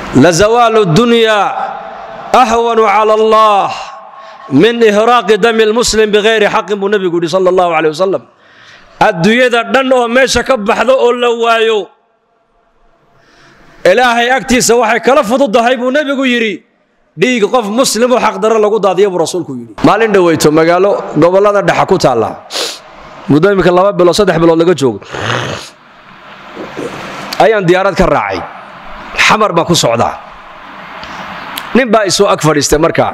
lazawaalu dunyaa ahwanu cala allah min ihraaqi dami lmuslim bikayri xaqin buu nebigu yidhi sala allahu caleyh wasalam adduunyada dhan oo meesha ka baxdo oo la waayo ilaahay agtiisa waxay kala fududahay buu nebigu yidhi dhiig qof muslimoo xaqdaro lagu daadiya buu rasuulku yidhi maalin dhoweyto magaalo gobollada dhexa ku taalla muddo iminka laba bilood saddex bilood laga joogo ayaan diyaarad ka raacay xamar baan ku socdaa nin baa isoo ag fadhiistay markaa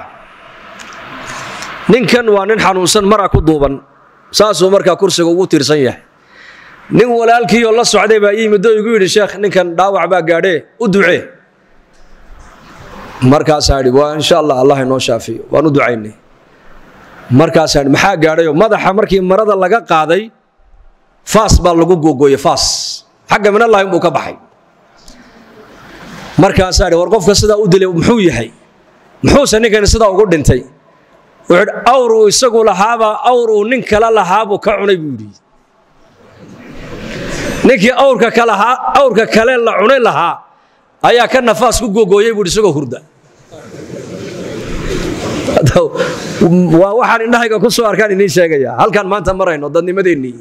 ninkan waa nin xanuunsan mara ku duuban saasuu markaa kursiga ugu tiirsan yahay nin walaalkiioo la socday baa ii middo igu yidhi sheekh ninkan dhaawac baa gaadhee u ducee markaasaa idhi waa insha allah allah inoo shaafiyo waan u ducaynay markaasaa idhi maxaa gaadhayoo madaxa markii marada laga qaaday faas baa lagu googooyey faas xagga minallahi inbuu ka baxay markaasaa idhi war qofka sidaa u dilay muxuu yahay muxuuse ninkani sidaa ugu dhintay wuxuu idhi awr uu isagu lahaabaa awr uu nin kala lahaabuu ka cunay buu yidhi ninkii awrka kalahaa awrka kale la cunay lahaa ayaa ka nafaas ku googooyey buu isagoo hurda waa waxaan indhahayga ku soo arkaan idiin sheegaya halkaan maanta marayno dadnimadeennii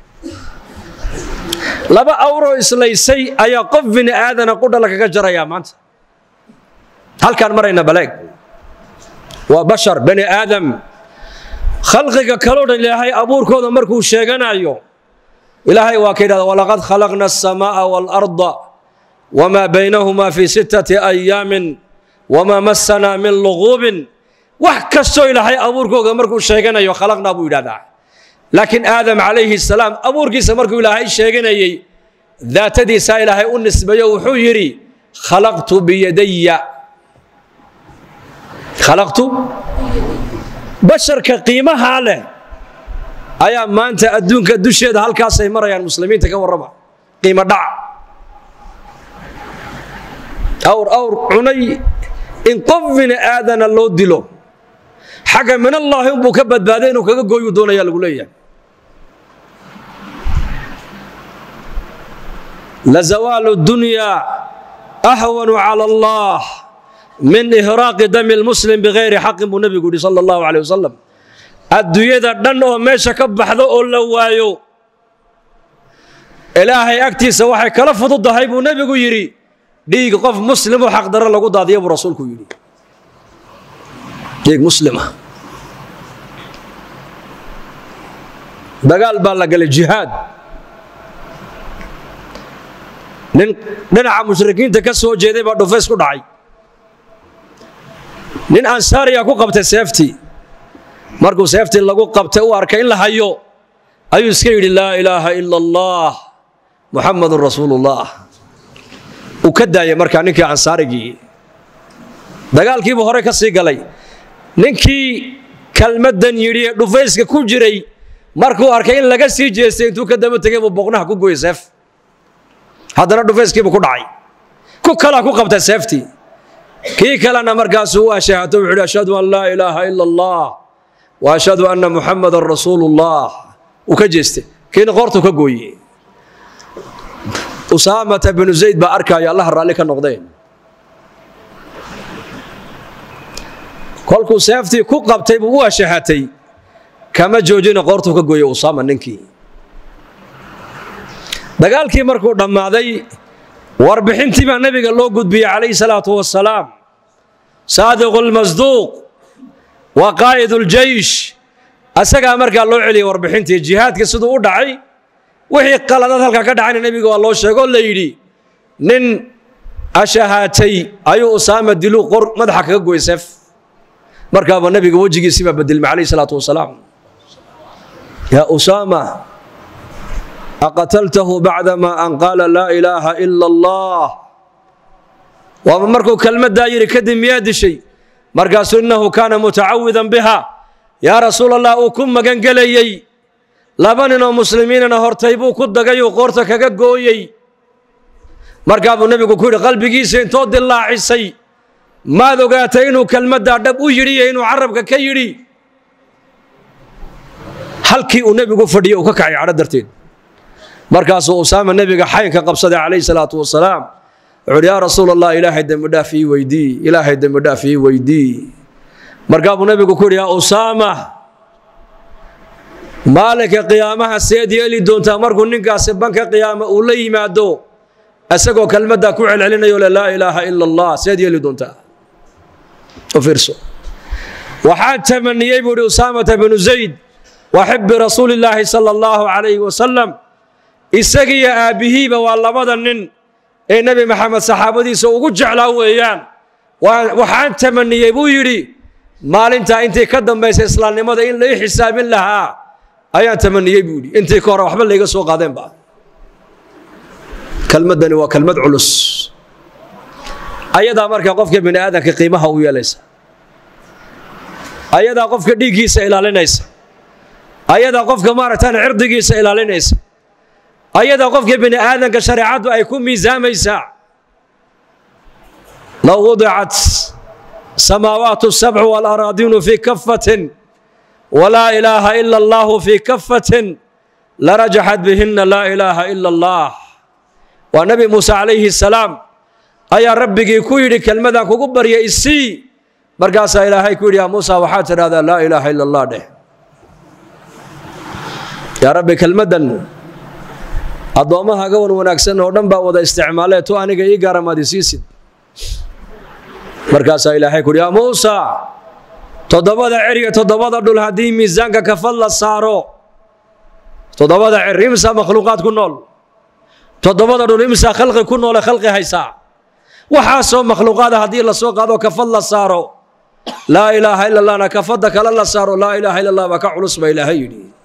laba awroo islaysay ayaa qof bini aadana qudha lagaga jarayaa maanta halkaan marayna baleeg waa bashar bani aadam khalqiga kaloo dhan ilaahay abuurkooda markuu sheeganayo ilaahay waa ka yidhahda walaqad khalaqna aلsamaaءa wاlأrضa wma baynahumaa fii sittati ayaamin wamaa massanaa min luguubin wax kastoo ilaahay abuurkooga markuu sheeganayo khalaqnaa buu yidhahdaa laakiin aadam calayhi salaam abuurkiisa markuu ilaahay sheeganayey daatadiisaa ilaahay u nisbeeyo wuxuu yidhi khalaqtu biyadaya khalaqtu basharka qiimahaa leh ayaa maanta adduunka dusheeda halkaasay marayaan muslimiinta ka warrama qiimo dhac awr awr cunay in qof bini aadana loo dilo xagga minallaahi unbuu ka badbaaday inuu kaga gooyu doonaya lagu leeyahay lazawaalu dunyaa ahwanu cala allah min ihraaqi dami lmuslim bikayri xaqin buu nebigu yidhi sala allahu caleyh wasalam adduunyada dhan oo meesha ka baxdo oo la waayo ilaahay agtiisa waxay kala fududahay buu nebigu yidhi dhiig qof muslimoo xaqdaro lagu daadiya buu rasuulku yidhi dhiig muslima dagaal baa la galay jihaad nin dhinaca mushrikiinta ka soo jeeday baa dhufays ku dhacay nin ansaariya ku qabtay seeftii markuu seeftii lagu qabtay u arkay in la hayo ayuu iska yidhi laa ilaaha ila allah muxamadun rasuulullah uu ka daayay markaa ninkii ansaarigii dagaalkiibuu hore ka sii galay ninkii kelmaddan yidhi ee dhufayska ku jiray markuu arkay in laga sii jeestay intuu ka daba tegay buu boqnaha ku gooyey seef haddana dhufayskiibuu ku dhacay ku kalaa ku qabtay seeftii kii kalena markaasuu u ashaahato wuxuu yidhi ashhadu an laa ilaaha ila allah wa ashhadu anna muxamadan rasuulullah uu ka jeestay kiina qoortuu ka gooyey usaamata binu zayd baa arkaayo allaha raalli ka noqdeen kolkuu seeftii ku qabtay buu u ashahatay kama joojina qoortuu ka gooyey usaama ninkii dagaalkii markuu dhammaaday warbixintii baa nebiga loo gudbiyey calayhi salaatu wasalaam saadiqu lmasduuq wa qaa'id uljaysh asagaa markaa loo celiyey warbixintii jihaadka siduu u dhacay wixii qaladaad halkaa ka dhacayna nebiga waa loo sheegoo la yidhi nin ashahaatay ayuu usaama diluu qor madaxa kaga goy seef markaaba nebiga wejigiisii baa bedelmay calayhi salaatu wasalaam yaa usaama aqataltahu bacdama an qaala laa ilaaha ila allah waaba markuu kelmaddaa yidhi kadib miyaa dishay markaasuu innahu kaana mutacawidan biha yaa rasuul allah uu ku magangelayey laba ninoo muslimiinana hortay buu ku dagayuu qoorta kaga gooyey markaa buu nebigu ku yidhi qalbigiisa intoo dillaacisay maad ogaatay inuu kelmaddaa dhab u yidhi iyo inuu carabka ka yidhi halkii uu nebigu fadhiyey uu ka kacay cadho darteed markaasuu usaama nebiga xaynka qabsaday calayhi salaatu wasalaam wuxuu uhi yaa rasuul allah ilaahay dembi dhaaf ii weydii ilaahay dembi dhaaf ii weydii markaa buu nabigu ku yidhi yaa usaama maalinka qiyaamaha seed yeeli doontaa markuu ninkaasi banka qiyaama uu la yimaado isagoo kelmaddaa ku celcelinayo le laa ilaaha ila allah seed yeeli doontaa u fiirso waxaan tamaniyey buu ihi usaamata binu zayd wa xibbi rasuuli illaahi sala allahu calayhi wasalam isagiyo aabbihiiba waa labada nin ee nebi maxamed saxaabadiisa ugu jeclaa weeyaan waxaan tamaniyey buu yidhi maalintaa intii ka dambaysa islaamnimada in lai xisaabin lahaa ayaan tamaniyey buu yidhi intii ka hore waxba layga soo qaadeenba kelmaddani waa kelmad culus ayadaa markaa qofka bini aadamka qiimaha u yeelaysa ayadaa qofka dhiiggiisa ilaalinaysa ayadaa qofka maaragtaan cirdigiisa ilaalinaysa ayadaa qofka bini aadamka shareecaddu ay ku miisaamaysaa low wudicat samaawaatu sabcu walaraadiinu fii kafatin walaa ilaaha ila allahu fii kafatin larajaxat bihinna laa ilaaha ila allah waa nebi muuse calayhi salaam ayaa rabbigii ku yidhi kelmadaan kugu barya isii markaasaa ilaahay ku yidhi yaa muusa waxaad tidhahdaa laa ilaaha ila allah dheh yaa rabbi kelmaddan addoommaha gawan wanaagsan oo dhan baa wada isticmaalee tu aniga ii gaaramaad isiisid markaasaa ilaahay ku yidhi yaa muusa toddobada cer iyo toddobada dhul haddii miisaanka kafad la saaro toddobada cer imsaa makhluuqaad ku nool toddobada dhul imsaa khalqi ku noole khalqi haysaa waxaasoo makhluuqaada haddii lasoo qaado kafad la saaro laa ilaaha ila allahna kafadda kale la saaro laa ilaaha ila allah baa ka culus baa ilaahay yidhi